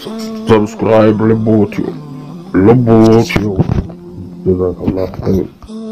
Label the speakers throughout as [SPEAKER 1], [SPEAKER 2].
[SPEAKER 1] ሰብስክራይብ ልቦትዩ ልቦትዩ ጀዛከላህ ኸይር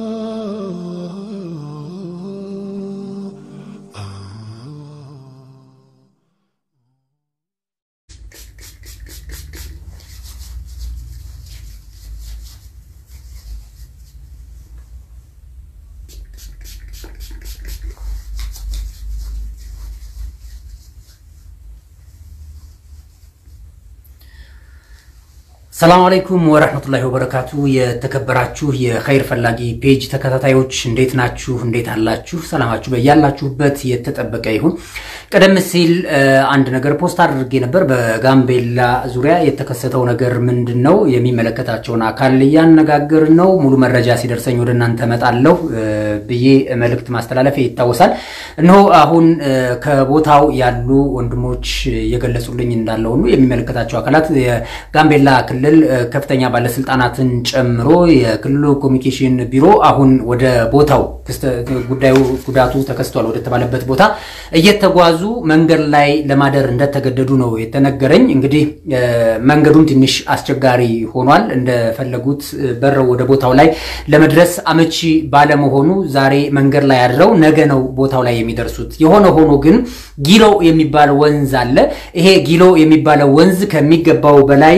[SPEAKER 2] ሰላም አለይኩም ወረህመቱላሂ ወበረካቱ። የተከበራችሁ የኸይር ፈላጊ ፔጅ ተከታታዮች እንዴት ናችሁ? እንዴት አላችሁ? ሰላማችሁ በያላችሁበት የተጠበቀ ይሁን። ቀደም ሲል አንድ ነገር ፖስት አድርጌ ነበር። በጋምቤላ ዙሪያ የተከሰተው ነገር ምንድን ነው? የሚመለከታቸውን አካል እያነጋገርን ነው። ሙሉ መረጃ ሲደርሰኝ ወደ እናንተ እመጣለሁ ብዬ መልእክት ማስተላለፍ ይታወሳል። እነሆ አሁን ከቦታው ያሉ ወንድሞች እየገለጹልኝ እንዳለ ሁሉ የሚመለከታቸው አካላት የጋምቤላ ክልል ከፍተኛ ባለስልጣናትን ጨምሮ የክልሉ ኮሚኒኬሽን ቢሮ አሁን ወደ ቦታው ጉዳዩ ጉዳቱ ተከስቷል ወደተባለበት ቦታ እየተጓዙ መንገድ ላይ ለማደር እንደተገደዱ ነው የተነገረኝ። እንግዲህ መንገዱም ትንሽ አስቸጋሪ ሆኗል። እንደፈለጉት በረው ወደ ቦታው ላይ ለመድረስ አመቺ ባለመሆኑ ዛሬ መንገድ ላይ አድረው ነገ ነው ቦታው ላይ የሚደርሱት። የሆነ ሆኖ ግን ጊሎ የሚባል ወንዝ አለ። ይሄ ጊሎ የሚባለው ወንዝ ከሚገባው በላይ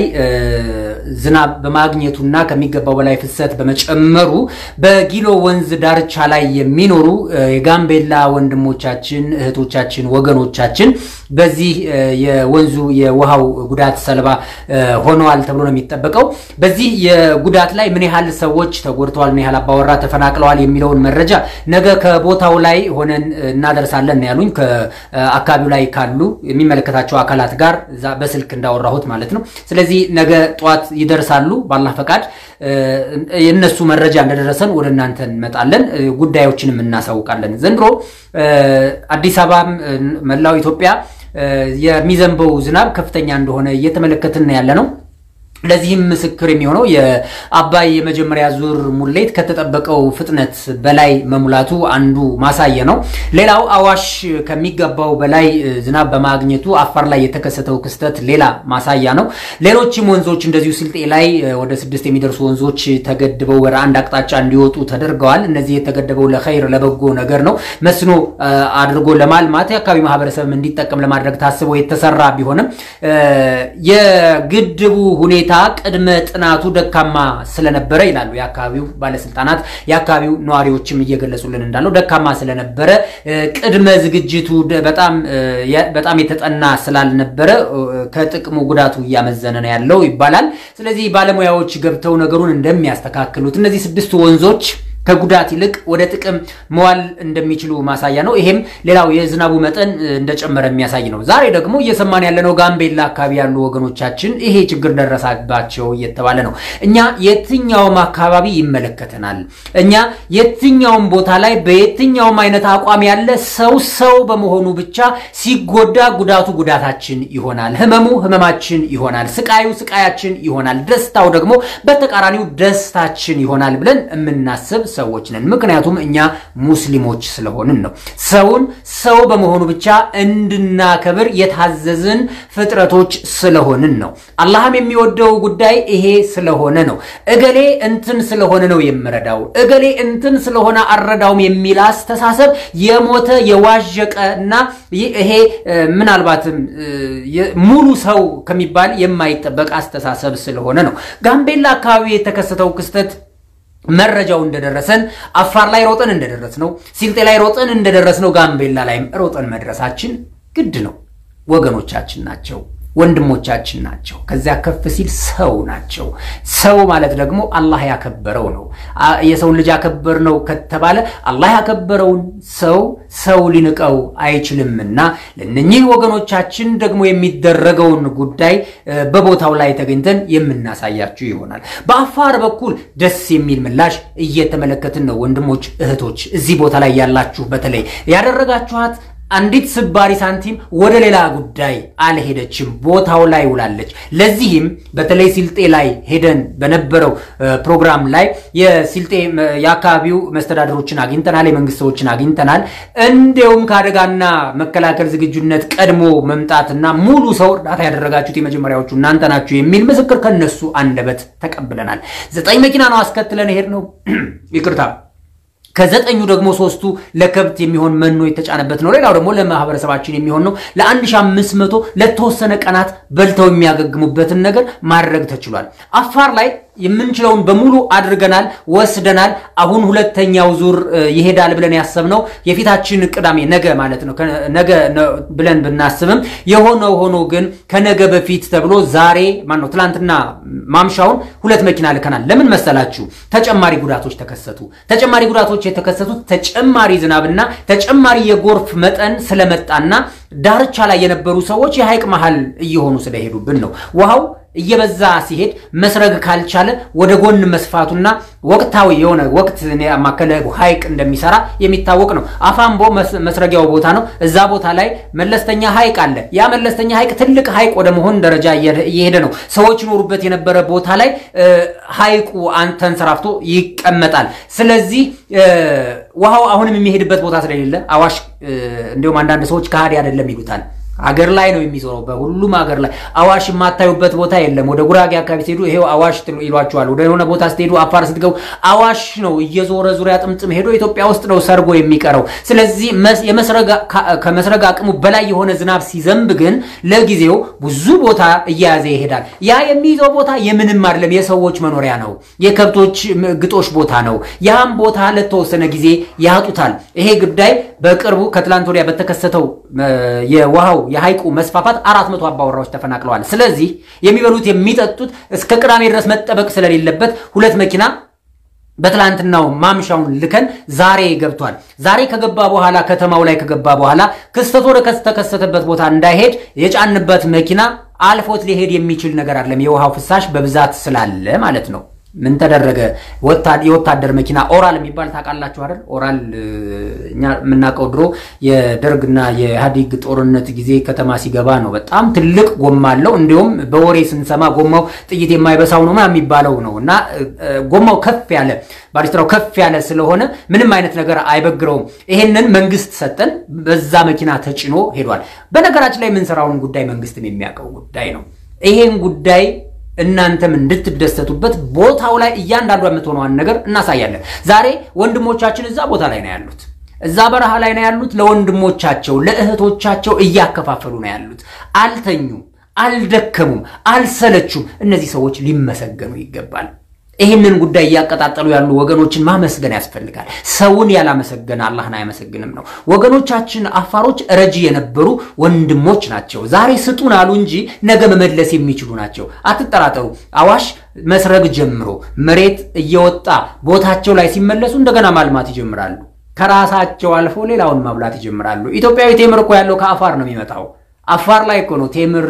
[SPEAKER 2] ዝናብ በማግኘቱና ከሚገባው በላይ ፍሰት በመጨመሩ በጊሎ ወንዝ ዳርቻ ላይ የሚኖሩ የጋምቤላ ወንድሞቻችን፣ እህቶቻችን፣ ወገኖቻችን በዚህ የወንዙ የውሃው ጉዳት ሰለባ ሆነዋል ተብሎ ነው የሚጠበቀው። በዚህ የጉዳት ላይ ምን ያህል ሰዎች ተጎድተዋል፣ ምን ያህል አባወራ ተፈናቅለዋል የሚለውን መረጃ ነገ ከቦታው ላይ ሆነን እናደርሳለን ነው ያሉኝ። ከአካባቢው ላይ ካሉ የሚመለከታቸው አካላት ጋር በስልክ እንዳወራሁት ማለት ነው። ስለዚህ ነገ ጠዋት ይደርሳሉ። ባላህ ፈቃድ የእነሱ መረጃ እንደደረሰን ወደ እናንተ እንመጣለን፣ ጉዳዮችንም እናሳውቃለን። ዘንድሮ አዲስ አበባም መላው ኢትዮጵያ የሚዘንበው ዝናብ ከፍተኛ እንደሆነ እየተመለከትን ያለ ነው። ለዚህም ምስክር የሚሆነው የአባይ የመጀመሪያ ዙር ሙሌት ከተጠበቀው ፍጥነት በላይ መሙላቱ አንዱ ማሳየ ነው። ሌላው አዋሽ ከሚገባው በላይ ዝናብ በማግኘቱ አፋር ላይ የተከሰተው ክስተት ሌላ ማሳያ ነው። ሌሎችም ወንዞች እንደዚሁ ስልጤ ላይ ወደ ስድስት የሚደርሱ ወንዞች ተገድበው ወደ አንድ አቅጣጫ እንዲወጡ ተደርገዋል። እነዚህ የተገደበው ለኸይር ለበጎ ነገር ነው። መስኖ አድርጎ ለማልማት የአካባቢ ማህበረሰብም እንዲጠቀም ለማድረግ ታስቦ የተሰራ ቢሆንም የግድቡ ሁኔታ ቅድመ ጥናቱ ደካማ ስለነበረ ይላሉ የአካባቢው ባለስልጣናት። የአካባቢው ነዋሪዎችም እየገለጹልን እንዳለው ደካማ ስለነበረ ቅድመ ዝግጅቱ በጣም የተጠና ስላልነበረ ከጥቅሙ ጉዳቱ እያመዘነ ነው ያለው ይባላል። ስለዚህ ባለሙያዎች ገብተው ነገሩን እንደሚያስተካክሉት እነዚህ ስድስቱ ወንዞች ከጉዳት ይልቅ ወደ ጥቅም መዋል እንደሚችሉ ማሳያ ነው። ይሄም ሌላው የዝናቡ መጠን እንደጨመረ የሚያሳይ ነው። ዛሬ ደግሞ እየሰማን ያለነው ጋምቤላ አካባቢ ያሉ ወገኖቻችን ይሄ ችግር ደረሰባቸው እየተባለ ነው። እኛ የትኛውም አካባቢ ይመለከተናል። እኛ የትኛውም ቦታ ላይ በየትኛውም አይነት አቋም ያለ ሰው ሰው በመሆኑ ብቻ ሲጎዳ ጉዳቱ ጉዳታችን ይሆናል፣ ህመሙ ህመማችን ይሆናል፣ ስቃዩ ስቃያችን ይሆናል፣ ደስታው ደግሞ በተቃራኒው ደስታችን ይሆናል ብለን የምናስብ ሰዎች ነን። ምክንያቱም እኛ ሙስሊሞች ስለሆንን ነው። ሰውን ሰው በመሆኑ ብቻ እንድናከብር የታዘዝን ፍጥረቶች ስለሆንን ነው። አላህም የሚወደው ጉዳይ ይሄ ስለሆነ ነው። እገሌ እንትን ስለሆነ ነው የምረዳው፣ እገሌ እንትን ስለሆነ አልረዳውም የሚል አስተሳሰብ የሞተ የዋዠቀ እና ይሄ ምናልባትም ሙሉ ሰው ከሚባል የማይጠበቅ አስተሳሰብ ስለሆነ ነው። ጋምቤላ አካባቢ የተከሰተው ክስተት መረጃው እንደደረሰን አፋር ላይ ሮጠን እንደደረስ ነው፣ ሲልጤ ላይ ሮጠን እንደደረስ ነው፣ ጋምቤላ ላይም ሮጠን መድረሳችን ግድ ነው። ወገኖቻችን ናቸው፣ ወንድሞቻችን ናቸው። ከዚያ ከፍ ሲል ሰው ናቸው። ሰው ማለት ደግሞ አላህ ያከበረው ነው። የሰውን ልጅ ያከበር ነው ከተባለ አላህ ያከበረውን ሰው ሰው ሊንቀው አይችልምና ለእነኚህ ወገኖቻችን ደግሞ የሚደረገውን ጉዳይ በቦታው ላይ ተገኝተን የምናሳያችሁ ይሆናል። በአፋር በኩል ደስ የሚል ምላሽ እየተመለከትን ነው። ወንድሞች እህቶች፣ እዚህ ቦታ ላይ ያላችሁ በተለይ ያደረጋችኋት አንዲት ስባሪ ሳንቲም ወደ ሌላ ጉዳይ አልሄደችም፣ ቦታው ላይ ውላለች። ለዚህም በተለይ ሲልጤ ላይ ሄደን በነበረው ፕሮግራም ላይ የሲልጤ የአካባቢው መስተዳደሮችን አግኝተናል፣ የመንግስት ሰዎችን አግኝተናል። እንዲሁም ከአደጋና መከላከል ዝግጁነት ቀድሞ መምጣትና ሙሉ ሰው እርዳታ ያደረጋችሁት የመጀመሪያዎቹ እናንተ ናችሁ የሚል ምስክር ከነሱ አንደበት ተቀብለናል። ዘጠኝ መኪና ነው አስከትለን ሄድ ነው ይቅርታ ከዘጠኙ ደግሞ ሶስቱ ለከብት የሚሆን መኖ የተጫነበት ነው። ሌላው ደግሞ ለማህበረሰባችን የሚሆን ነው። ለ1500 ለተወሰነ ቀናት በልተው የሚያገግሙበትን ነገር ማድረግ ተችሏል። አፋር ላይ የምንችለውን በሙሉ አድርገናል፣ ወስደናል። አሁን ሁለተኛው ዙር ይሄዳል ብለን ያሰብነው የፊታችን ቅዳሜ ነገ ማለት ነው ነገ ብለን ብናስብም የሆነው ሆኖ ግን ከነገ በፊት ተብሎ ዛሬ ማነው ትላንትና ማምሻውን ሁለት መኪና ልከናል። ለምን መሰላችሁ? ተጨማሪ ጉዳቶች ተከሰቱ። ተጨማሪ ጉዳቶች የተከሰቱት ተጨማሪ ዝናብና ተጨማሪ የጎርፍ መጠን ስለመጣና ዳርቻ ላይ የነበሩ ሰዎች የሐይቅ መሃል እየሆኑ ስለሄዱብን ነው። ውሃው እየበዛ ሲሄድ መስረግ ካልቻለ ወደ ጎን መስፋቱና ወቅታዊ የሆነ ወቅት ያማከለ ሐይቅ እንደሚሰራ የሚታወቅ ነው። አፋምቦ መስረጊያው ቦታ ነው። እዛ ቦታ ላይ መለስተኛ ሐይቅ አለ። ያ መለስተኛ ሐይቅ ትልቅ ሐይቅ ወደ መሆን ደረጃ እየሄደ ነው። ሰዎች ይኖሩበት የነበረ ቦታ ላይ ሐይቁ ተንሰራፍቶ ይቀመጣል። ስለዚህ ውሃው አሁንም የሚሄድበት ቦታ ስለሌለ አዋሽ እንዲሁም አንዳንድ ሰዎች ከሃዲ አይደለም ይሉታል አገር ላይ ነው የሚዞረው። በሁሉም አገር ላይ አዋሽ የማታዩበት ቦታ የለም። ወደ ጉራጌ አካባቢ ስትሄዱ ይሄው አዋሽ ይሏቸዋል። ወደ የሆነ ቦታ ስትሄዱ፣ አፋር ስትገቡ አዋሽ ነው እየዞረ ዙሪያ ጥምጥም ሄዶ ኢትዮጵያ ውስጥ ነው ሰርጎ የሚቀረው። ስለዚህ ከመስረግ አቅሙ በላይ የሆነ ዝናብ ሲዘንብ ግን ለጊዜው ብዙ ቦታ እየያዘ ይሄዳል። ያ የሚይዘው ቦታ የምንም አይደለም፣ የሰዎች መኖሪያ ነው፣ የከብቶች ግጦሽ ቦታ ነው። ያም ቦታ ለተወሰነ ጊዜ ያጡታል። ይሄ ጉዳይ በቅርቡ ከትላንት ወዲያ በተከሰተው የውሃው የሐይቁ መስፋፋት አራት መቶ አባወራዎች ተፈናቅለዋል። ስለዚህ የሚበሉት የሚጠጡት እስከ ቅዳሜ ድረስ መጠበቅ ስለሌለበት ሁለት መኪና በትላንትናው ማምሻውን ልከን ዛሬ ገብቷል። ዛሬ ከገባ በኋላ ከተማው ላይ ከገባ በኋላ ክስተት ወደ ተከሰተበት ቦታ እንዳይሄድ የጫንበት መኪና አልፎት ሊሄድ የሚችል ነገር አይደለም። የውሃው ፍሳሽ በብዛት ስላለ ማለት ነው። ምን ተደረገ? የወታደር መኪና ኦራል የሚባል ታውቃላችሁ አይደል? ኦራል እኛ የምናውቀው ድሮ የደርግና የኢህአዴግ ጦርነት ጊዜ ከተማ ሲገባ ነው። በጣም ትልቅ ጎማ አለው። እንዲሁም በወሬ ስንሰማ ጎማው ጥይት የማይበሳው ነው የሚባለው ነው። እና ጎማው ከፍ ያለ ባሪስትራው ከፍ ያለ ስለሆነ ምንም አይነት ነገር አይበግረውም። ይሄንን መንግስት ሰጠን። በዛ መኪና ተጭኖ ሄዷል። በነገራችን ላይ የምንሰራውን ጉዳይ መንግስትም የሚያውቀው ጉዳይ ነው። ይሄን ጉዳይ እናንተም እንድትደሰቱበት ቦታው ላይ እያንዳንዷ የምትሆነዋን ነገር እናሳያለን። ዛሬ ወንድሞቻችን እዛ ቦታ ላይ ነው ያሉት፣ እዛ በረሃ ላይ ነው ያሉት። ለወንድሞቻቸው ለእህቶቻቸው እያከፋፈሉ ነው ያሉት። አልተኙም፣ አልደከሙም፣ አልሰለቹም። እነዚህ ሰዎች ሊመሰገኑ ይገባል። ይህንን ጉዳይ እያቀጣጠሉ ያሉ ወገኖችን ማመስገን ያስፈልጋል። ሰውን ያላመሰገነ አላህን አያመሰግንም ነው። ወገኖቻችን አፋሮች ረጂ የነበሩ ወንድሞች ናቸው። ዛሬ ስጡን አሉ እንጂ ነገ መመለስ የሚችሉ ናቸው። አትጠራጠሩ። አዋሽ መስረግ ጀምሮ መሬት እየወጣ ቦታቸው ላይ ሲመለሱ እንደገና ማልማት ይጀምራሉ። ከራሳቸው አልፎ ሌላውን ማብላት ይጀምራሉ። ኢትዮጵያዊ ቴምር እኮ ያለው ከአፋር ነው የሚመጣው። አፋር ላይ እኮ ነው ቴምር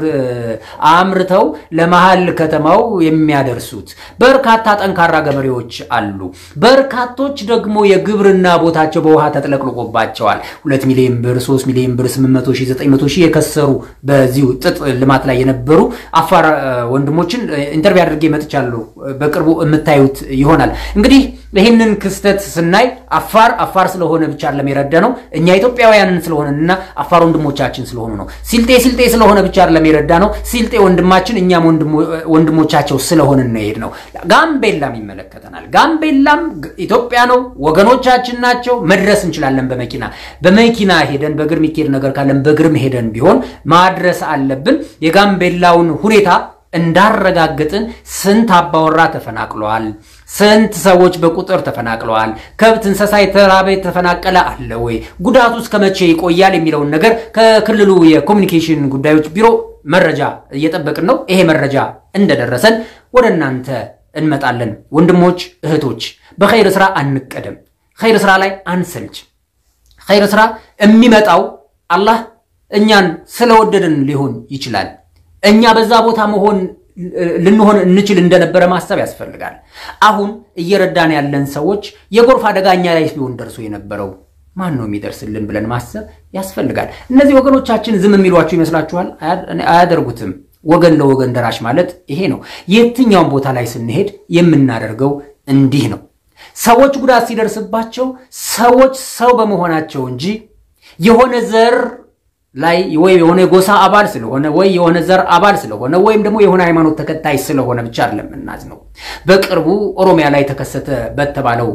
[SPEAKER 2] አምርተው ለመሀል ከተማው የሚያደርሱት። በርካታ ጠንካራ ገበሬዎች አሉ። በርካቶች ደግሞ የግብርና ቦታቸው በውሃ ተጥለቅልቆባቸዋል። ሁለት ሚሊዮን ብር፣ ሶስት ሚሊዮን ብር፣ ስምንት መቶ ሺህ ዘጠኝ መቶ ሺህ የከሰሩ በዚሁ ጥጥ ልማት ላይ የነበሩ አፋር ወንድሞችን ኢንተርቪው አድርጌ መጥቻለሁ። በቅርቡ የምታዩት ይሆናል እንግዲህ ይህንን ክስተት ስናይ አፋር አፋር ስለሆነ ብቻ አይደለም የረዳ ነው። እኛ ኢትዮጵያውያንን ስለሆነና አፋር ወንድሞቻችን ስለሆኑ ነው። ሲልጤ ሲልጤ ስለሆነ ብቻ አይደለም የረዳ ነው። ሲልጤ ወንድማችን እኛም ወንድሞቻቸው ስለሆንን ነው የሄድ ነው። ጋምቤላም ይመለከተናል። ጋምቤላም ኢትዮጵያ ነው፣ ወገኖቻችን ናቸው። መድረስ እንችላለን። በመኪና በመኪና ሄደን በእግር የሚካሄድ ነገር ካለን በእግርም ሄደን ቢሆን ማድረስ አለብን። የጋምቤላውን ሁኔታ እንዳረጋግጥን ስንት አባወራ ተፈናቅለዋል? ስንት ሰዎች በቁጥር ተፈናቅለዋል? ከብት እንስሳ የተራበ የተፈናቀለ አለ ወይ? ጉዳቱ እስከ መቼ ይቆያል? የሚለውን ነገር ከክልሉ የኮሚኒኬሽን ጉዳዮች ቢሮ መረጃ እየጠበቅን ነው። ይሄ መረጃ እንደደረሰን ወደ እናንተ እንመጣለን። ወንድሞች እህቶች፣ በኸይር ስራ አንቀደም። ኸይር ስራ ላይ አንሰልች። ኸይር ስራ የሚመጣው አላህ እኛን ስለወደድን ሊሆን ይችላል። እኛ በዛ ቦታ መሆን ልንሆን እንችል እንደነበረ ማሰብ ያስፈልጋል። አሁን እየረዳን ያለን ሰዎች የጎርፍ አደጋ እኛ ላይ ቢሆን ደርሶ የነበረው ማን ነው የሚደርስልን ብለን ማሰብ ያስፈልጋል። እነዚህ ወገኖቻችን ዝም የሚሏችሁ ይመስላችኋል? አያደርጉትም። ወገን ለወገን ደራሽ ማለት ይሄ ነው። የትኛውም ቦታ ላይ ስንሄድ የምናደርገው እንዲህ ነው። ሰዎች ጉዳት ሲደርስባቸው ሰዎች ሰው በመሆናቸው እንጂ የሆነ ዘር ላይ ወይ የሆነ የጎሳ አባል ስለሆነ ወይ የሆነ ዘር አባል ስለሆነ ወይም ደግሞ የሆነ ሃይማኖት ተከታይ ስለሆነ ብቻ አይደለም የምናዝነው። በቅርቡ ኦሮሚያ ላይ ተከሰተ በተባለው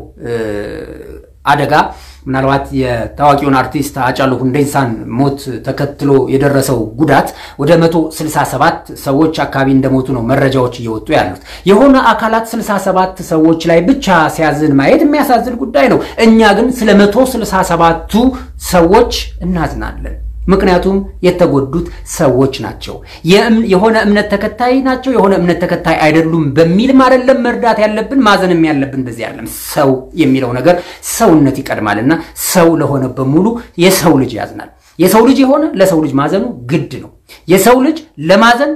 [SPEAKER 2] አደጋ ምናልባት የታዋቂውን አርቲስት ሃጫሉ ሁንዴሳን ሞት ተከትሎ የደረሰው ጉዳት ወደ 167 ሰዎች አካባቢ እንደሞቱ ነው መረጃዎች እየወጡ ያሉት። የሆነ አካላት 67 ሰዎች ላይ ብቻ ሲያዝን ማየት የሚያሳዝን ጉዳይ ነው። እኛ ግን ስለ 167ቱ ሰዎች እናዝናለን። ምክንያቱም የተጎዱት ሰዎች ናቸው። የሆነ እምነት ተከታይ ናቸው፣ የሆነ እምነት ተከታይ አይደሉም በሚልም አይደለም መርዳት ያለብን ማዘንም ያለብን በዚህ አይደለም። ሰው የሚለው ነገር ሰውነት ይቀድማልና ሰው ለሆነ በሙሉ የሰው ልጅ ያዝናል። የሰው ልጅ የሆነ ለሰው ልጅ ማዘኑ ግድ ነው። የሰው ልጅ ለማዘን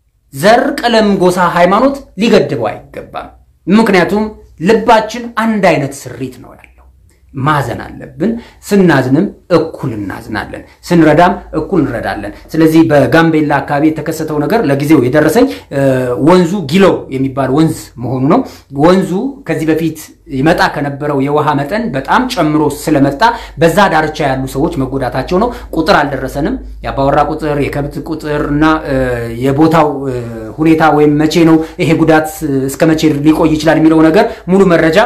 [SPEAKER 2] ዘር፣ ቀለም፣ ጎሳ፣ ሃይማኖት ሊገድበው አይገባም። ምክንያቱም ልባችን አንድ አይነት ስሪት ነው ያለው። ማዘን አለብን። ስናዝንም እኩል እናዝናለን፣ ስንረዳም እኩል እንረዳለን። ስለዚህ በጋምቤላ አካባቢ የተከሰተው ነገር ለጊዜው የደረሰኝ ወንዙ ጊሎ የሚባል ወንዝ መሆኑ ነው። ወንዙ ከዚህ በፊት ይመጣ ከነበረው የውሃ መጠን በጣም ጨምሮ ስለመጣ በዛ ዳርቻ ያሉ ሰዎች መጎዳታቸው ነው። ቁጥር አልደረሰንም። የአባወራ ቁጥር፣ የከብት ቁጥር እና የቦታው ሁኔታ ወይም መቼ ነው ይሄ ጉዳት እስከ መቼ ሊቆይ ይችላል የሚለው ነገር ሙሉ መረጃ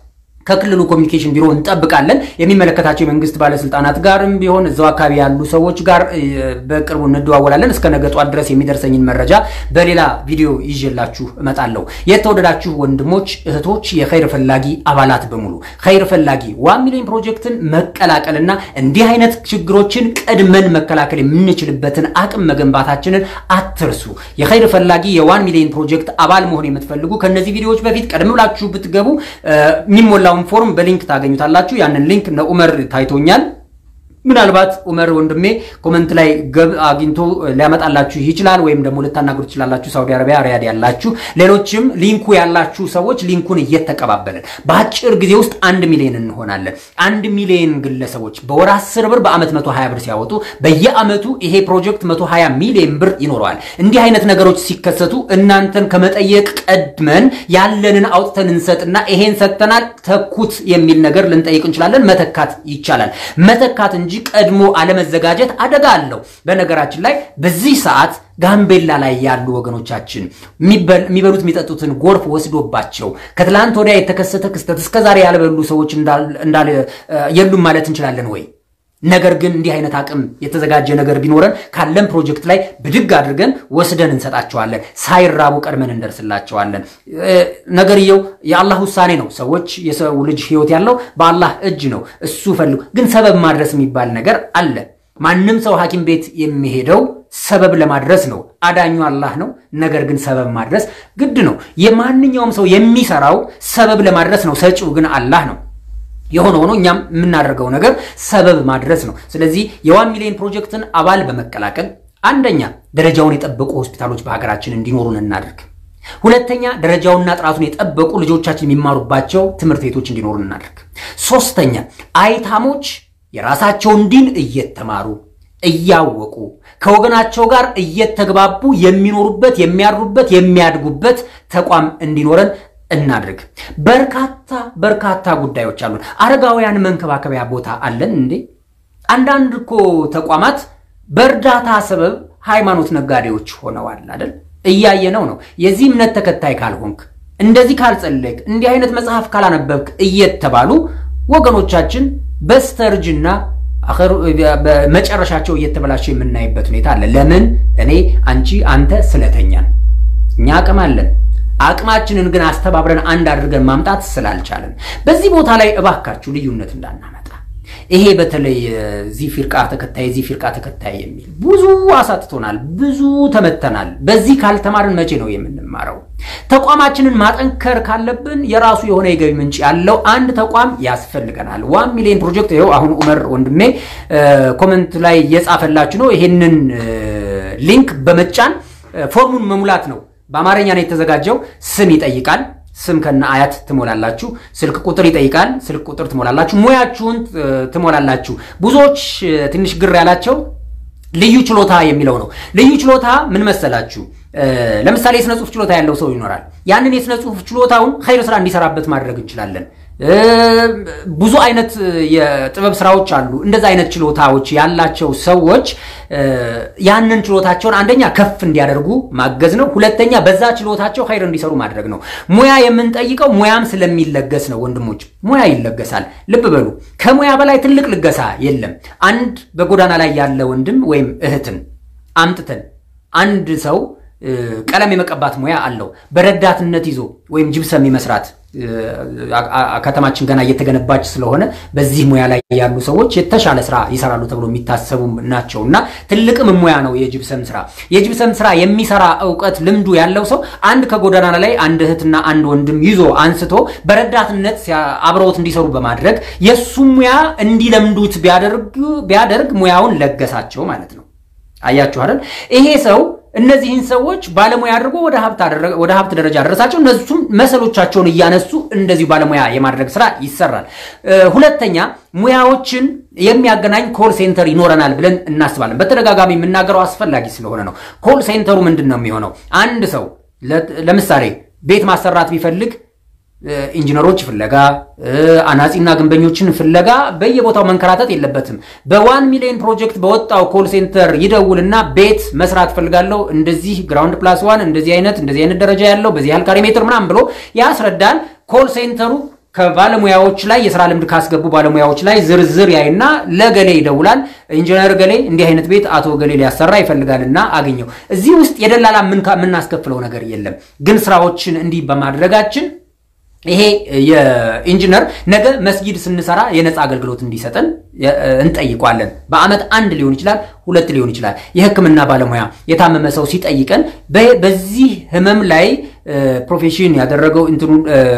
[SPEAKER 2] ከክልሉ ኮሚኒኬሽን ቢሮ እንጠብቃለን። የሚመለከታቸው የመንግስት ባለስልጣናት ጋርም ቢሆን እዛው አካባቢ ያሉ ሰዎች ጋር በቅርቡ እንደዋወላለን። እስከ ነገ ጧት ድረስ የሚደርሰኝን መረጃ በሌላ ቪዲዮ ይዤላችሁ እመጣለሁ። የተወደዳችሁ ወንድሞች እህቶች፣ የኸይር ፈላጊ አባላት በሙሉ ኸይር ፈላጊ ዋን ሚሊዮን ፕሮጀክትን መቀላቀልና እንዲህ አይነት ችግሮችን ቀድመን መከላከል የምንችልበትን አቅም መገንባታችንን አትርሱ። የኸይር ፈላጊ የዋን ሚሊዮን ፕሮጀክት አባል መሆን የምትፈልጉ ከነዚህ ቪዲዮዎች በፊት ቀደም ብላችሁ ብትገቡ የሚሞላ ሌላውን ፎርም በሊንክ ታገኙታላችሁ። ያንን ሊንክ ለኡመር ታይቶኛል። ምናልባት ኡመር ወንድሜ ኮመንት ላይ ገብ አግኝቶ ሊያመጣላችሁ ይችላል፣ ወይም ደግሞ ልታናግሩ ትችላላችሁ። ሳውዲ አረቢያ ሪያድ ያላችሁ ሌሎችም ሊንኩ ያላችሁ ሰዎች ሊንኩን እየተቀባበልን በአጭር ጊዜ ውስጥ አንድ ሚሊዮን እንሆናለን። አንድ ሚሊዮን ግለሰቦች በወር 10 ብር በአመት 120 ብር ሲያወጡ በየአመቱ ይሄ ፕሮጀክት 120 ሚሊዮን ብር ይኖረዋል። እንዲህ አይነት ነገሮች ሲከሰቱ እናንተን ከመጠየቅ ቀድመን ያለንን አውጥተን እንሰጥና ይሄን ሰጥተናል ተኩት የሚል ነገር ልንጠይቅ እንችላለን። መተካት ይቻላል። መተካት እንጂ ቀድሞ አለመዘጋጀት አደጋ አለው። በነገራችን ላይ በዚህ ሰዓት ጋምቤላ ላይ ያሉ ወገኖቻችን የሚበሉት የሚጠጡትን ጎርፍ ወስዶባቸው ከትላንት ወዲያ የተከሰተ ክስተት እስከዛሬ ያልበሉ ሰዎች የሉም ማለት እንችላለን ወይ? ነገር ግን እንዲህ አይነት አቅም የተዘጋጀ ነገር ቢኖረን ካለን ፕሮጀክት ላይ ብድግ አድርገን ወስደን እንሰጣቸዋለን። ሳይራቡ ቀድመን እንደርስላቸዋለን። ነገርየው የአላህ ውሳኔ ነው። ሰዎች የሰው ልጅ ሕይወት ያለው በአላህ እጅ ነው። እሱ ፈልጉ። ግን ሰበብ ማድረስ የሚባል ነገር አለ። ማንም ሰው ሐኪም ቤት የሚሄደው ሰበብ ለማድረስ ነው። አዳኙ አላህ ነው። ነገር ግን ሰበብ ማድረስ ግድ ነው። የማንኛውም ሰው የሚሰራው ሰበብ ለማድረስ ነው። ሰጪው ግን አላህ ነው። የሆነ ሆኖ እኛም የምናደርገው ነገር ሰበብ ማድረስ ነው። ስለዚህ የዋን ሚሊዮን ፕሮጀክትን አባል በመቀላቀል አንደኛ ደረጃውን የጠበቁ ሆስፒታሎች በሀገራችን እንዲኖሩን እናደርግ። ሁለተኛ ደረጃውና ጥራቱን የጠበቁ ልጆቻችን የሚማሩባቸው ትምህርት ቤቶች እንዲኖሩን እናደርግ። ሶስተኛ አይታሞች የራሳቸውን ዲን እየተማሩ እያወቁ ከወገናቸው ጋር እየተግባቡ የሚኖሩበት የሚያድሩበት የሚያድጉበት ተቋም እንዲኖረን እናድርግ። በርካታ በርካታ ጉዳዮች አሉን። አረጋውያን መንከባከቢያ ቦታ አለን እንዴ? አንዳንድ እኮ ተቋማት በእርዳታ ሰበብ ሃይማኖት ነጋዴዎች ሆነዋል አይደል? እያየነው ነው። የዚህ እምነት ተከታይ ካልሆንክ፣ እንደዚህ ካልጸለይክ፣ እንዲህ አይነት መጽሐፍ ካላነበብክ እየተባሉ ወገኖቻችን በስተርጅና መጨረሻቸው እየተበላሸ የምናይበት ሁኔታ አለ። ለምን? እኔ፣ አንቺ፣ አንተ ስለተኛን እኛ አቅም አለን። አቅማችንን ግን አስተባብረን አንድ አድርገን ማምጣት ስላልቻለን በዚህ ቦታ ላይ እባካችሁ ልዩነት እንዳናመጣ። ይሄ በተለይ ዚህ ፊርቃ ተከታይ ዚህ ፊርቃ ተከታይ የሚል ብዙ አሳጥቶናል፣ ብዙ ተመተናል። በዚህ ካልተማርን መቼ ነው የምንማረው? ተቋማችንን ማጠንከር ካለብን የራሱ የሆነ የገቢ ምንጭ ያለው አንድ ተቋም ያስፈልገናል። ዋን ሚሊዮን ፕሮጀክት ይኸው አሁን ኡመር ወንድሜ ኮመንት ላይ እየጻፈላችሁ ነው። ይሄንን ሊንክ በመጫን ፎርሙን መሙላት ነው። በአማርኛ ነው የተዘጋጀው። ስም ይጠይቃል። ስም ከነ አያት ትሞላላችሁ። ስልክ ቁጥር ይጠይቃል። ስልክ ቁጥር ትሞላላችሁ። ሙያችሁን ትሞላላችሁ። ብዙዎች ትንሽ ግር ያላቸው ልዩ ችሎታ የሚለው ነው። ልዩ ችሎታ ምን መሰላችሁ? ለምሳሌ የስነ ጽሁፍ ችሎታ ያለው ሰው ይኖራል። ያንን የስነ ጽሁፍ ችሎታውን ኸይር ስራ እንዲሰራበት ማድረግ እንችላለን። ብዙ አይነት የጥበብ ስራዎች አሉ። እንደዚ አይነት ችሎታዎች ያላቸው ሰዎች ያንን ችሎታቸውን አንደኛ ከፍ እንዲያደርጉ ማገዝ ነው። ሁለተኛ በዛ ችሎታቸው ኸይር እንዲሰሩ ማድረግ ነው። ሙያ የምንጠይቀው ሙያም ስለሚለገስ ነው። ወንድሞች ሙያ ይለገሳል። ልብ በሉ፣ ከሙያ በላይ ትልቅ ልገሳ የለም። አንድ በጎዳና ላይ ያለ ወንድም ወይም እህትን አምጥተን አንድ ሰው ቀለም የመቀባት ሙያ አለው። በረዳትነት ይዞ ወይም ጅብሰም የመስራት ከተማችን ገና እየተገነባች ስለሆነ በዚህ ሙያ ላይ ያሉ ሰዎች የተሻለ ስራ ይሰራሉ ተብሎ የሚታሰቡ ናቸው እና ትልቅም ሙያ ነው የጅብሰም ስራ። የጅብሰም ስራ የሚሰራ እውቀት ልምዱ ያለው ሰው አንድ ከጎዳና ላይ አንድ እህትና አንድ ወንድም ይዞ አንስቶ በረዳትነት አብረውት እንዲሰሩ በማድረግ የእሱ ሙያ እንዲለምዱት ቢያደርግ ሙያውን ለገሳቸው ማለት ነው። አያችሁ አይደል? ይሄ ሰው እነዚህን ሰዎች ባለሙያ አድርጎ ወደ ሀብት ደረጃ ደረሳቸው። እነሱም መሰሎቻቸውን እያነሱ እንደዚሁ ባለሙያ የማድረግ ስራ ይሰራል። ሁለተኛ ሙያዎችን የሚያገናኝ ኮል ሴንተር ይኖረናል ብለን እናስባለን። በተደጋጋሚ የምናገረው አስፈላጊ ስለሆነ ነው። ኮል ሴንተሩ ምንድን ነው የሚሆነው? አንድ ሰው ለምሳሌ ቤት ማሰራት ቢፈልግ ኢንጂነሮች ፍለጋ አናጺና ግንበኞችን ፍለጋ በየቦታው መንከራተት የለበትም። በዋን ሚሊዮን ፕሮጀክት በወጣው ኮል ሴንተር ይደውልና ቤት መስራት ፈልጋለሁ፣ እንደዚህ ግራውንድ ፕላስ ዋን እንደዚህ አይነት እንደዚህ አይነት ደረጃ ያለው በዚህ ያህል ካሬ ሜትር ምናምን ብሎ ያስረዳል። ኮል ሴንተሩ ከባለሙያዎች ላይ የስራ ልምድ ካስገቡ ባለሙያዎች ላይ ዝርዝር ያይና ለገሌ ይደውላል። ኢንጂነር ገሌ እንዲህ አይነት ቤት አቶ ገሌ ሊያሰራ ይፈልጋልና አገኘው። እዚህ ውስጥ የደላላ የምናስከፍለው ነገር የለም። ግን ስራዎችን እንዲህ በማድረጋችን ይሄ የኢንጂነር ነገ መስጊድ ስንሰራ የነፃ አገልግሎት እንዲሰጠን እንጠይቋለን። በአመት አንድ ሊሆን ይችላል፣ ሁለት ሊሆን ይችላል። የሕክምና ባለሙያ የታመመ ሰው ሲጠይቀን በዚህ ህመም ላይ ፕሮፌሽን ያደረገው እንትኑ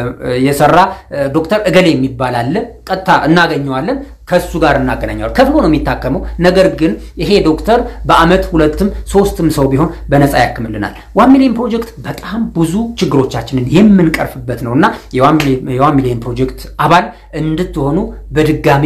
[SPEAKER 2] የሰራ ዶክተር እገሌ የሚባል አለ። ቀጥታ እናገኘዋለን፣ ከሱ ጋር እናገናኘዋለን። ከፍሎ ነው የሚታከመው። ነገር ግን ይሄ ዶክተር በአመት ሁለትም ሶስትም ሰው ቢሆን በነፃ ያክምልናል። ዋን ሚሊዮን ፕሮጀክት በጣም ብዙ ችግሮቻችንን የምንቀርፍበት ነው እና የዋን ሚሊዮን ፕሮጀክት አባል እንድትሆኑ በድጋሚ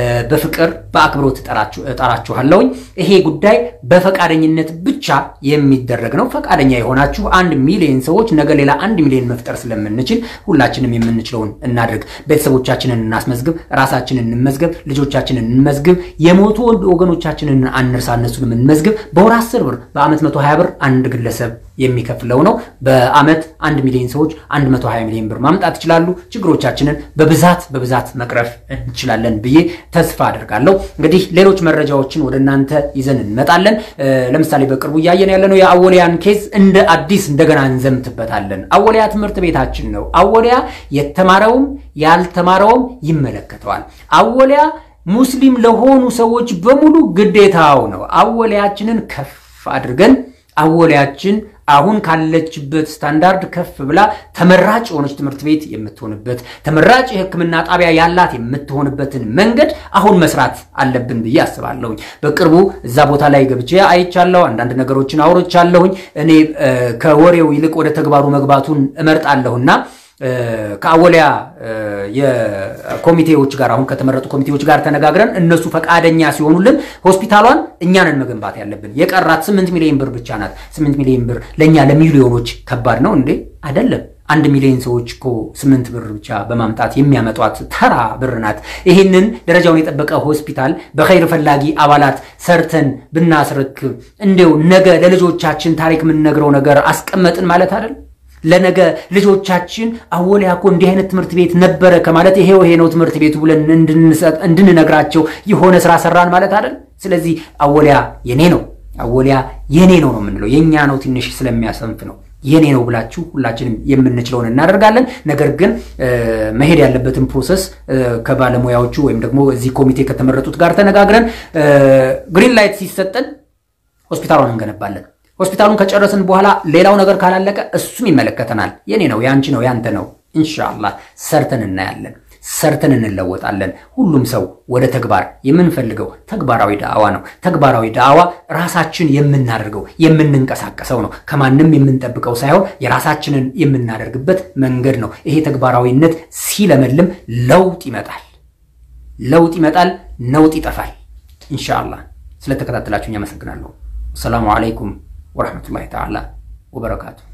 [SPEAKER 2] በፍቅር በአክብሮት እጠራችኋለሁኝ። ይሄ ጉዳይ በፈቃደኝነት ብቻ የሚደረግ ነው። ፈቃደኛ የሆናችሁ አንድ ሚሊዮን ሰዎች ነገ ሌላ አንድ ሚሊዮን መፍጠር ስለምንችል ሁላችንም የምንችለውን እናድርግ። ቤተሰቦቻችንን እናስመዝግብ፣ ራሳችንን እንመዝገብ፣ ልጆቻችንን እንመዝግብ፣ የሞቱ ወገኖቻችንን አንርሳ፣ እነሱንም እንመዝግብ። በወር አስር ብር በአመት መቶ ሀያ ብር አንድ ግለሰብ የሚከፍለው ነው። በአመት አንድ ሚሊዮን ሰዎች አንድ መቶ ሀያ ሚሊዮን ብር ማምጣት ይችላሉ። ችግሮቻችንን በብዛት በብዛት መቅረፍ እንችላለን ብዬ ተስፋ አድርጋለሁ። እንግዲህ ሌሎች መረጃዎችን ወደ እናንተ ይዘን እንመጣለን። ለምሳሌ በቅርቡ እያየን ያለነው የአወሊያን ኬዝ እንደ አዲስ እንደገና እንዘምትበታለን። አወሊያ ትምህርት ቤታችን ነው። አወሊያ የተማረውም ያልተማረውም ይመለከተዋል። አወሊያ ሙስሊም ለሆኑ ሰዎች በሙሉ ግዴታው ነው። አወሊያችንን ከፍ አድርገን አወሊያችን አሁን ካለችበት ስታንዳርድ ከፍ ብላ ተመራጭ የሆነች ትምህርት ቤት የምትሆንበት ተመራጭ የሕክምና ጣቢያ ያላት የምትሆንበትን መንገድ አሁን መስራት አለብን ብዬ አስባለሁኝ። በቅርቡ እዛ ቦታ ላይ ገብቼ አይቻለሁ። አንዳንድ ነገሮችን አውርቻለሁኝ። እኔ ከወሬው ይልቅ ወደ ተግባሩ መግባቱን እመርጣለሁና ከአወሊያ የኮሚቴዎች ጋር አሁን ከተመረጡ ኮሚቴዎች ጋር ተነጋግረን እነሱ ፈቃደኛ ሲሆኑልን ሆስፒታሏን እኛንን መገንባት ያለብን። የቀራት ስምንት ሚሊዮን ብር ብቻ ናት። ስምንት ሚሊዮን ብር ለእኛ ለሚሊዮኖች ከባድ ነው እንዴ? አይደለም። አንድ ሚሊዮን ሰዎች እኮ ስምንት ብር ብቻ በማምጣት የሚያመጧት ተራ ብር ናት። ይህንን ደረጃውን የጠበቀ ሆስፒታል በኸይር ፈላጊ አባላት ሰርተን ብናስረክብ እንዲው ነገ ለልጆቻችን ታሪክ የምንነግረው ነገር አስቀመጥን ማለት አይደል? ለነገ ልጆቻችን አወሊያ እኮ እንዲህ አይነት ትምህርት ቤት ነበረ ከማለት ይሄው ይሄ ነው ትምህርት ቤቱ ብለን እንድንነግራቸው የሆነ ስራ ሰራን ማለት አይደል? ስለዚህ አወሊያ የኔ ነው፣ አወሊያ የኔ ነው ነው የምንለው የእኛ ነው ትንሽ ስለሚያሰንፍ ነው የኔ ነው ብላችሁ ሁላችንም የምንችለውን እናደርጋለን። ነገር ግን መሄድ ያለበትን ፕሮሰስ ከባለሙያዎቹ ወይም ደግሞ እዚህ ኮሚቴ ከተመረጡት ጋር ተነጋግረን ግሪን ላይት ሲሰጠን ሆስፒታሏን እንገነባለን። ሆስፒታሉን ከጨረስን በኋላ ሌላው ነገር ካላለቀ እሱም ይመለከተናል። የኔ ነው፣ የአንቺ ነው፣ ያንተ ነው። ኢንሻአላህ ሰርተን እናያለን። ሰርተን እንለወጣለን። ሁሉም ሰው ወደ ተግባር የምንፈልገው ተግባራዊ ዳዕዋ ነው። ተግባራዊ ዳዕዋ ራሳችን የምናደርገው የምንንቀሳቀሰው ነው። ከማንም የምንጠብቀው ሳይሆን የራሳችንን የምናደርግበት መንገድ ነው። ይሄ ተግባራዊነት ሲለመልም ለውጥ ይመጣል። ለውጥ ይመጣል፣ ነውጥ ይጠፋል። ኢንሻአላህ ስለተከታተላችሁኝ አመሰግናለሁ። አሰላሙ አለይኩም ወረሕመቱላሂ ተዓላ ወበረካቱ።